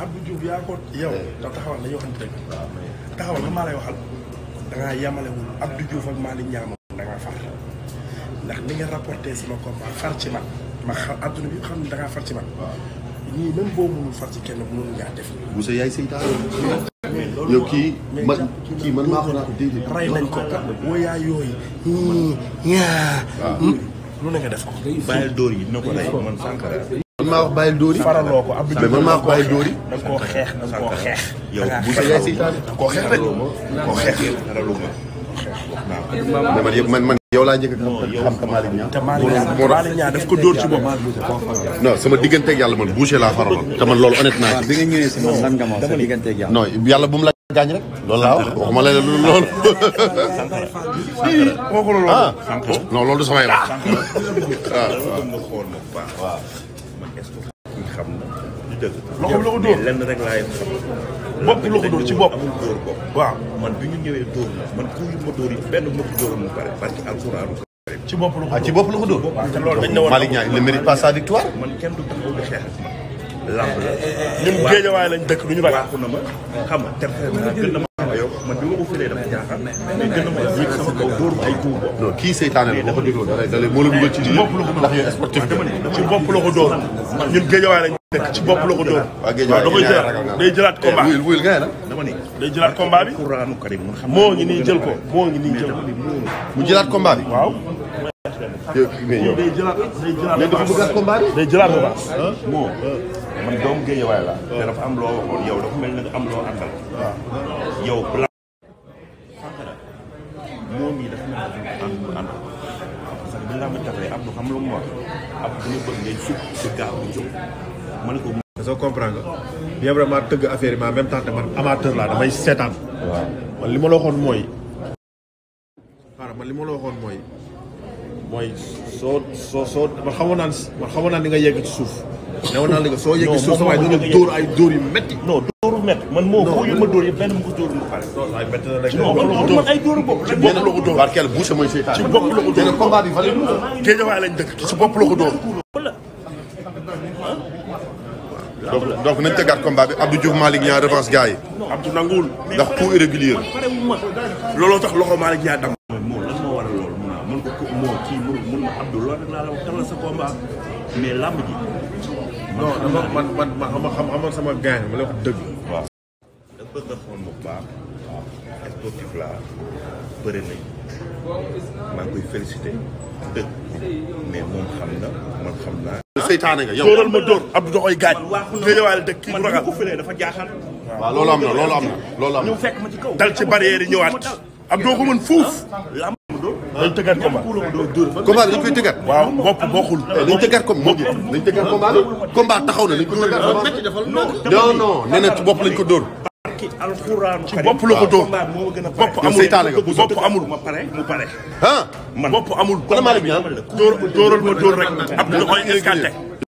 Abdou Diouf yaa ko yow da taxawal la yoo xam dëgg taxawal la maa lay waxal da ngaa yemalewul Abdou Diouf ak Malick Niang da ngaa far ndax ni nga rapporté sama combat far ci man ma xam adduna bi xam ne da ngaa far ci man ñii même boo mënul far ci kenn mënul ngaa def Boussa yaay seytaane yow kii man kii man maa ko naan déedéet rey nañ ko woyaa yooyu ñaa lu ne nga def ko bàyyil dóor yi dina ko rey man Sankara man maa wax bàyyil dóori faraloo ko Abdou mais man maa wax bàyyil dóori da nga koo xeex da nga koo xeex yow da bu ngaa sa yaay seytaane da nga koo xeex rek koo xeex raluma mais man yëpp man man yow laa njëkk a xam xam ka Malick Niang te Malick Niang Malick Niang daf ko dóor ci bopp non sama digganteeg yàlla man Boucher laa faraloon te man loolu honnête naa bi nga ñëwee si man lan nga ma wax sa digganteeg yàlla. non yàlla bu mu la gaañ rek loolu laa wax waxuma la lu loolu kooku la loolu ah non loolu du samay wax waaw waaw nga xool ma bu baax waaw man est-ce que kii xam na du dëgg Loxo bi la ko dóor. mais lenn rek laay xam bopp bi la ko dóor ci bopp amul dóor bopp waaw man bi ñu ñëwee dóor na man ku yu ma dóor yi benn ma ko dóoroon mu pare parce que alxuraanu ci bopp la ko ah ci bopp la ko dóor te loolu dañ ne woon Malick Niang il ne mérite pas sa victoire man kenn du taxaw di xeex ak man lamb la ñun géejawaay lañ dëkk du ñu ragal waaxu na ma xam nga ter na gën na ma xam yow man bi ma ko firee dafa jaaxal mais gën na ma yëg sama kaw dóor ma ay coup bopp non kii seytaane la boo ko dégloo da lay da lay moo la dugal ci lii ndax yow sportif nga ci bopp la ko dóor ñun géejawaay lañ dëkk ci bopp la ko dóor waa Guédiawaye da koy ñaari jëlaat ragal nga. day jëlaat combat wuyul wuyul nga ne la dama ni day jëlaat combat bi alxuraanu karim man xam moo ngi nii jël ko moo ngi nii jël ko mu jëlaat combat bi waaw yow mais yow day jëlaat day jëlaat mais dafa bëggaat combat bi day jëlaat combat moo man doomu géejawaay la te dafa am loo waxoon yow dafa mel ne nga am loo àndal yow bla Sankara moom yi dafa mel ne ànd ànd parce que bi laa ma taxee Abdou xam lu mu wax Abdou dama bëgg ngay sukk si gaaw bu jóg ma ne ko soo comprendre nga bien vraiment tëgg affaire yi mais en même temps te man amateur laa damay seetaan. waaw man li ma la waxoon mooy. xaaral man li ma la waxoon mooy mooy soo soo soo man xamoon naa ne man xamoon naa ni nga yegg ci suuf. newoon naa la nga soo yegg ci suuf sa waay dina dóor ay dóor yu métti. non dóoru mett man moo ko yu ma dóor yëpp benn mu ko dóor mu pare non ay métti na rek. non man man ay dóoru bopp ci bopp la ko dóor barkeel Boucher mooy seytaane ci bopp la ko te dóor nag combat bi valé géejawaay lañ dëkk ci bopp la ko dóor donc donc nañ tëggaat combat bi Abdou Diouf Malick Niang revanche gars yi Abdou nanguwul ndax coup irrégulier pare wu ma looloo tax loxo Malick Niang dam moo lan moo waral loolu mun naa mun ko ko moo kii mun mun ma Abdou loolu rek laa la wax tal la sa combat mais làmb ji non dama man man man xam xam xamoon sama gaañ ma lay wax dëgg. waaw da bëgg a xool bu baax waaw sportif la bëri nañ maa ngi koy félicité dëgg mais moom xam na man xam naa seytaane nga yow dóoral ma dóor Abdou da koy gaañ géejawaay la dëkk kii man du bi ma ragal ko fëlee dafa jaaxal waaw loolu am na loolu am na loolu am na ñëw fekk ma ci kaw dal ci barrière yi ñëwaat Abdou ko mën fuuf làmb mu dóor dañ tëggaat combat ku la ko dóor dóor fa combat bi dañ koy tëggaat waaw bopp bokkul nañ tëggaat comme moo gën nañ tëggaat combat bi combat taxaw na nañ ko tëggaat non non nee na ci bopp lañ ko dóor ki alxuraanu ci bopp la ko dóor combat moo gën a bopp yow amul seytaane nga bopp amul ma pare mu pare ah man bopp amul kon Malick Niang dóor dóoral ma dóor rek Abdou da koy escanté